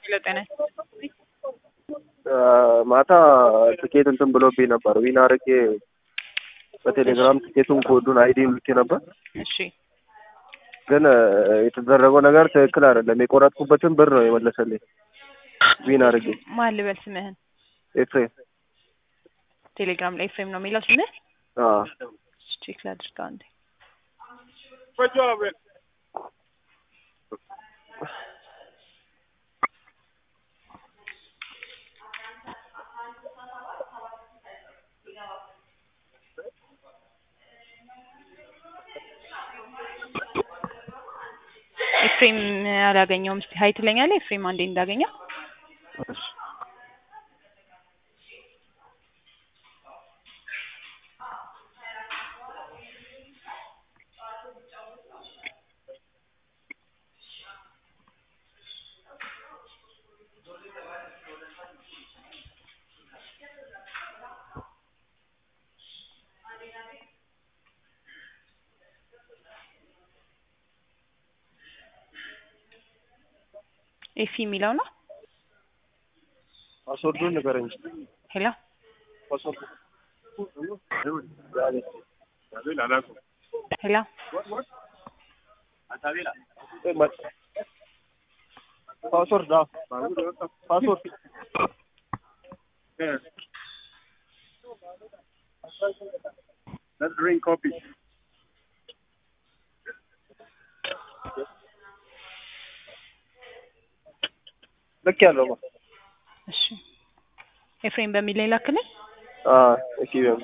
ሄሎ ጤና ማታ ትኬት እንትን ብሎብኝ ነበር። ዊን አድርጌ በቴሌግራም ትኬቱን ኮዱን አይዲን ልኬ ነበር። እሺ ግን የተደረገው ነገር ትክክል አይደለም። የቆረጥኩበትን ብር ነው የመለሰልኝ። ዊን አድርጌ ማን ልበል ስምህን? ኤፍሬም ቴሌግራም ላይ ኤፍሬም ነው የሚለው ስምህ? አዎ። ቼክ ላድርግ አንዴ። ኤፍሬም አላገኘውም። እስቲ ሀይ ትለኛለህ? ኤፍሬም አንዴ እንዳገኘው እሺ። ኤፊ የሚለው ነው። ፓስወርዱን ንገረኝ። ሄሎ ፓስወርዱ ሄሎ ፓስወርድ አዎ፣ ፓስወርድ Let's drink coffee. ልክ ያለው ነው። እሺ ኤፍሬም በሚል ላይ ላክልኝ። አዎ፣ እሺ ቢሆን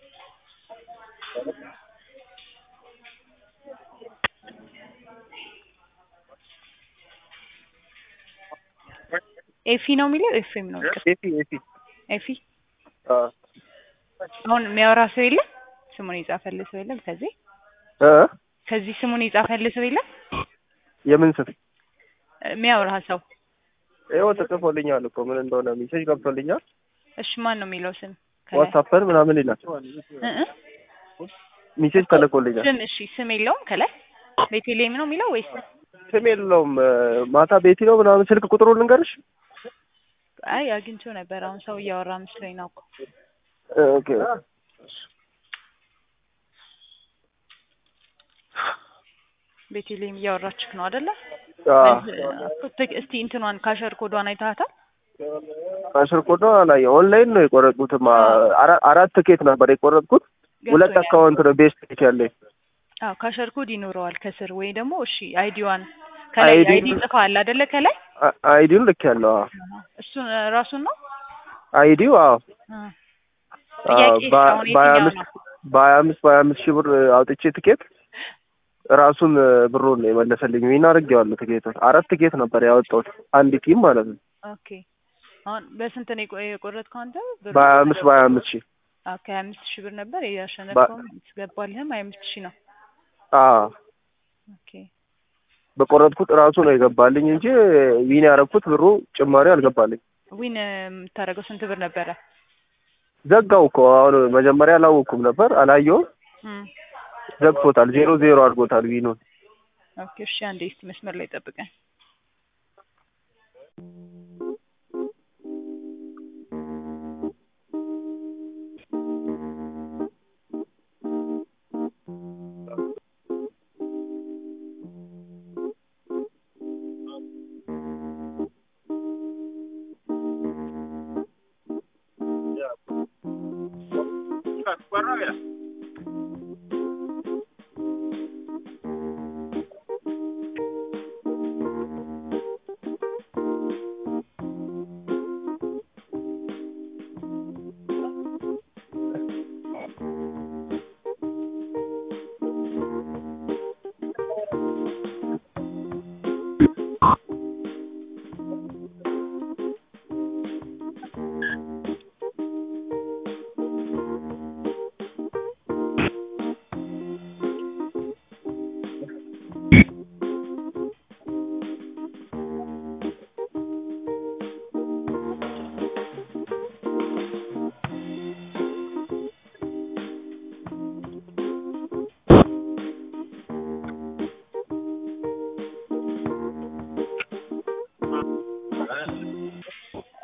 ኤፊ ነው የሚለው ኤፍሬም ነው። ኤፊ ኤፊ ኤፊ አዎ አሁን የሚያወራ ሰው የለም? ስሙን የጻፈልህ ሰው የለም? ከዚህ እ ከዚህ ስሙን የጻፈልህ ሰው የለም? የምን ስም የሚያወራ ሰው ይኸው ተጽፎልኛል እኮ ምን እንደሆነ ሜሴጅ ገብቶልኛል። እሺ ማን ነው የሚለው ስም? ከላይ ዋትሳፕን ምናምን ይላል እ እ ሜሴጅ ተልኮልኛል። ስም እሺ ስም የለውም ከላይ ቤቴሌም ነው የሚለው ወይስ ስም የለውም። ማታ ቤቲ ነው ምናምን ስልክ ቁጥሩ ልንገርሽ። አይ አግኝቼው ነበር። አሁን ሰው እያወራ መስሎኝ ነው እኮ ኦኬ ቤቴሌም እያወራችክ ነው አይደለ? አዎ እስቲ እንትኗን ካሸር ኮዷን አይተሃታል? አስር ኮዶ ላይ ኦንላይን ነው የቆረጥኩት። አራ- አራት ትኬት ነበር የቆረጥኩት። ሁለት ገብቶኛል። አካውንት ነው ቤስት ትኬት ያለኝ። አዎ ካሸር ኮድ ይኖረዋል ከስር ወይ ደግሞ እሺ አይዲዋን ከላይ አይዲ አይዲ ጽፈዋል አይደለ? ከላይ አ- አይዲውን ልክ ያለው አዎ። እሱን ራሱን ነው አይዲው አዎ አ። አዎ፣ ጥያቄ በ- አሁን በሀያ የትኛው አምስት ነው? በሀያ አምስት በሀያ አምስት ሺህ ብር አውጥቼ ትኬት ራሱን ብሩን ነው የመለሰልኝ። ዊን አድርጌዋለሁ ትኬቱን። አራት ትኬት ነበር ያወጣሁት አንድ ቲም ማለት ነው። ኦኬ አሁን በስንት ነው የቆ- የቆረጥከው አንተ? ብሩ? በሀያ አምስት በሀያ አምስት ሺህ አዎ ከሀያ አምስት ሺህ ብር ነበር ያሸነፍከውም ትገባልህም ሀያ አምስት ሺህ ነው። አዎ ኦኬ በቆረጥኩት ራሱ ነው የገባልኝ እንጂ ዊን ያደረኩት ብሩ ጭማሪ አልገባልኝ። ዊን የምታደርገው ስንት ብር ነበረ? ዘጋው እኮ አሁን መጀመሪያ አላወኩም ነበር አላየውም። እም ዘግቶታል። ዜሮ ዜሮ አድርጎታል ዊኑን። ኦኬ እሺ አንዴ እስቲ መስመር ላይ ጠብቀን።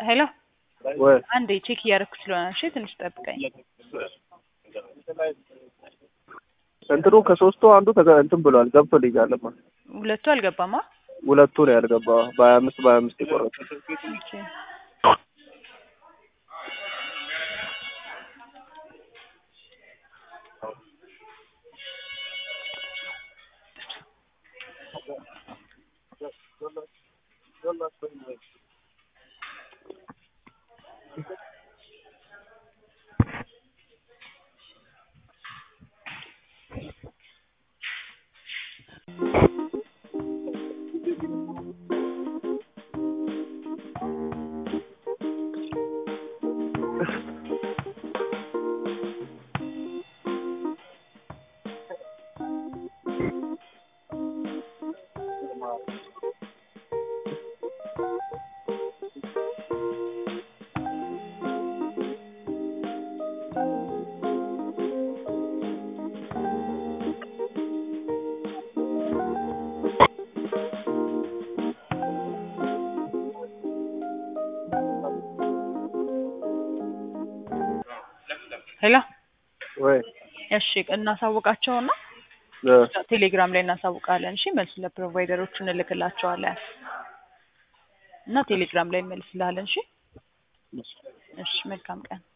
ሄሎ ወይ አንዴ ቼክ እያደረኩ ስለሆነ እሺ ትንሽ ጠብቀኝ። እንትኑ ከሶስቱ አንዱ ተገ- እንትን ብሏል ገብቶልኛል። ማ ሁለቱ አልገባማ። ሁለቱ ነው ያልገባ በሀያ አምስት በሀያ አምስት የቆረጡ ኦኬ ሄሎ ወይ እሺ እናሳውቃቸውና እ ቴሌግራም ላይ እናሳውቃለን። እሺ መልስ ለፕሮቫይደሮቹ እንልክላቸዋለን እና ቴሌግራም ላይ እንመልስልሃለን። እሺ እሺ መልካም ቀን